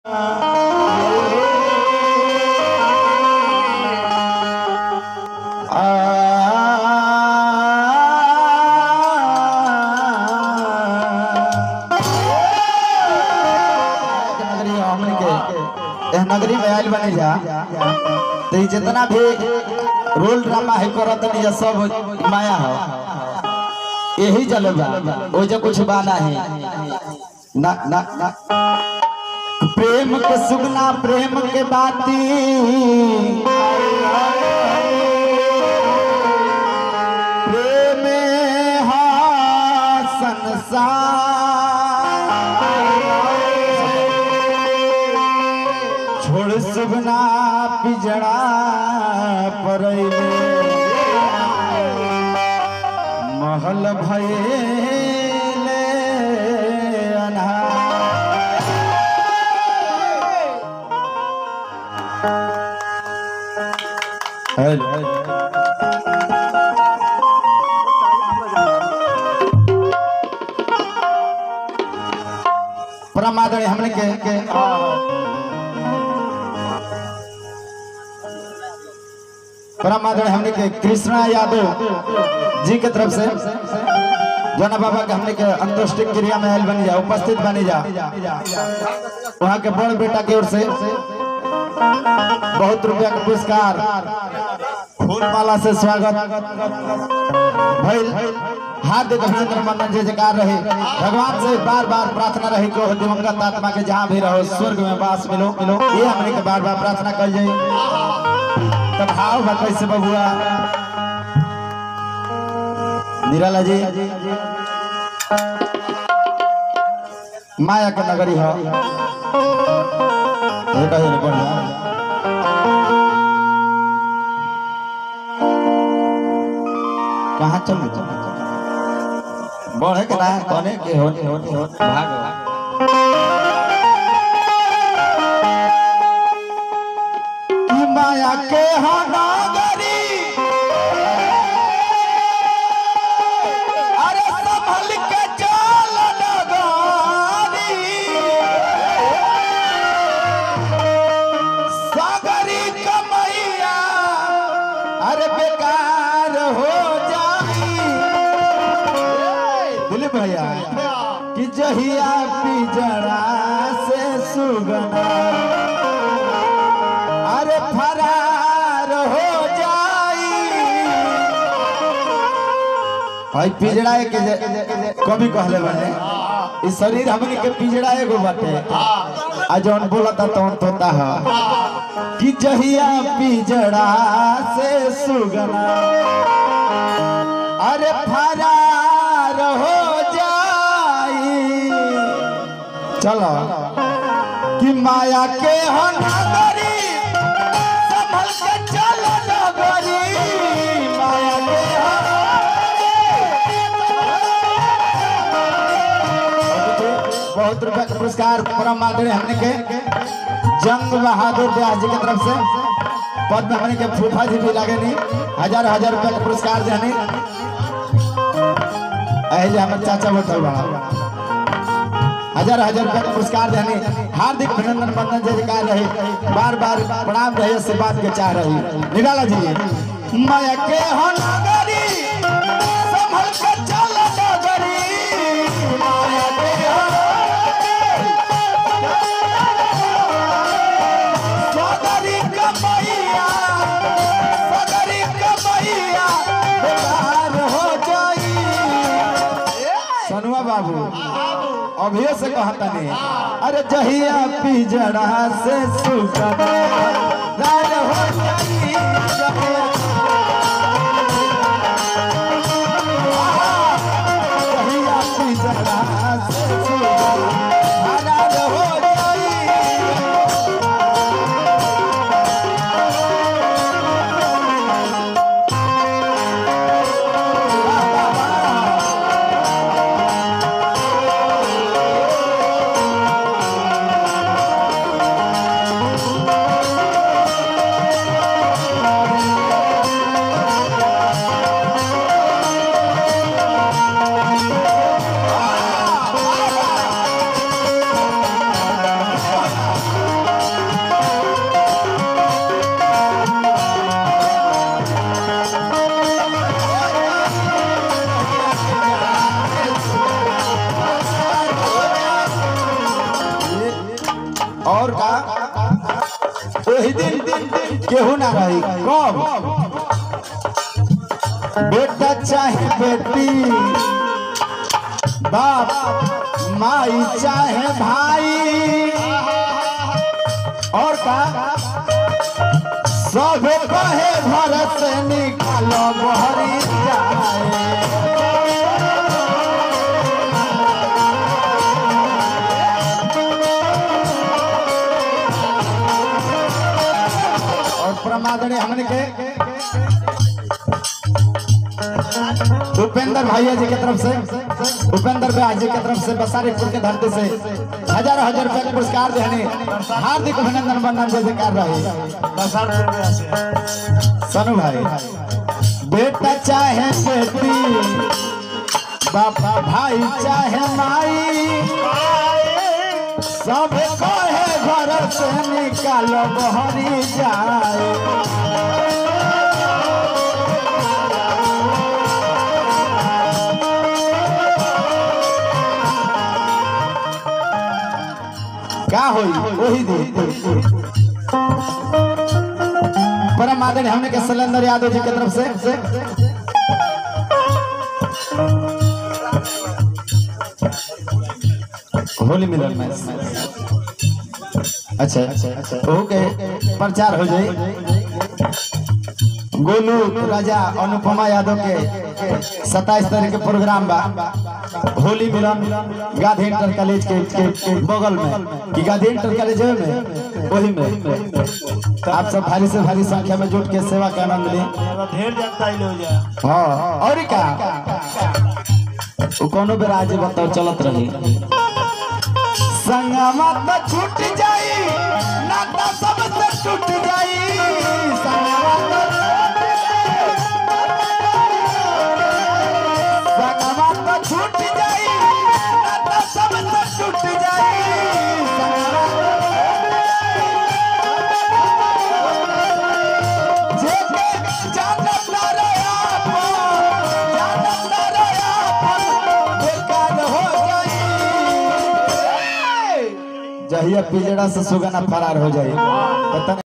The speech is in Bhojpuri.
नगरी हमन के एह नगरी में आयल बने जा तो ई जितना भी रोल ड्रामा है करत नहीं जा सब माया हो यही जलवा ओ जो कुछ बाना है ना ना ना प्रेम के सुगना प्रेम के बाती प्रेम हा संसार छोड़ सुगना पिजड़ा परैले महल भयले अन्हार हेलो परमादरणीय हमने के, के परमादरणीय हमने के कृष्णा यादव जी के तरफ से जना बाबा के हमने के अंत्येष्टि क्रिया में आयल बनी जा उपस्थित बनी जा वहाँ के बड़ बेटा की ओर से बहुत रुपया का पुरस्कार फूल माला से स्वागत भइल हार्दिक अभिनंदन मंदन जय जयकार रहे भगवान से बार बार प्रार्थना रहे कि ओह दिवंगत आत्मा के जहाँ भी रहो स्वर्ग में वास मिलो मिलो ये हमने के बार बार प्रार्थना कर जाए तब भाव बा कैसे बबुआ निराला जी माया के नगरी हो ये कहे रे बढ़िया कहाँ चल बढ़े के ना कने के होने होने होने भाग कि माया के हनागरी अरे संभल के चल नगारी सागरी कमैया अरे बेकार हो जाई दिलीप भैया कि जहिया पिजड़ा से सुगना अरे फरार हो जाई भाई पिजड़ा के जे- कभी कहले बने ई शरीर हमनी के पिजड़ा एगो बाटे आ जौन बोलता तौन तोता है कि जहिया पिजड़ा से सुगना अरे फरार हो जाई चलो कि माया के हो नगरी संभल के चलो नगरी माया के हो बहुत रुपया का पुरस्कार परम आदरणीय हमने के जंग बहादुर व्यास जी की तरफ से पद में हमने के फूफा जी भी लागे नहीं हजार हजार रुपया का पुरस्कार देने अहले हमारे चाचा बैठल बड़ा हजार हजार रुपया का पुरस्कार देने हार्दिक अभिनंदन बंदन जय जयकार रहे बार बार प्रणाम रहे से बात के चाह रही निराला जी माया के हो नगरी संभल के चल नगरी माया के हो सगरी कमैया सगरी कमैया बेकार हो जाई सनुआ बाबू अभियो से कहता नहीं अरे जहिया पिजड़ा से सुगना राज हो जाई जहिया जहिया पिजड़ा से सुगना राज हो जाई और का वही दिन केहू ना रही कब बेटा चाहे बेटी बाप माई चाहे भाई और का सब कहे घर से निकालो बहरी जाए और प्रमादने हमने के उपेंद्र भैया जी की तरफ से उपेंद्र भैया जी की तरफ से बसारीपुर के धरती से हजार हजार रुपए का पुरस्कार देने हार्दिक अभिनंदन वंदन जैसे कर रहे सनु भाई बेटा चाहे बेटी बाबा भाई चाहे माई सब कहे घर से निकालो बहरी जाए का होई वही दिन परम आदरणीय हमने के सिलेंडर यादव जी की तरफ से होली मिलन में अच्छा अच्छा ओके प्रचार हो जाए गोलू राजा अनुपमा यादव के सत्ताईस तारीख के प्रोग्राम बा होली मिलन गांधी इंटर कॉलेज के, के, के बगल में कि गांधी इंटर कॉलेज में वही में तो आप सब भारी से भारी संख्या में जुट के सेवा का आनंद लें ढेर जनता ही लोग जा हाँ और का वो कोनो बेर आज बताओ चलत रही संगमा तो छूट जाई नाता सब से टूट जाई संगमा तो संगमा तो छूट जाई नाता सब से टूट जाई संगमा जेके जानत ना रे आपन, जानत ना रे आपन, बेकार हो जाई। जहिया पिजड़ा से सुगना फरार हो जाई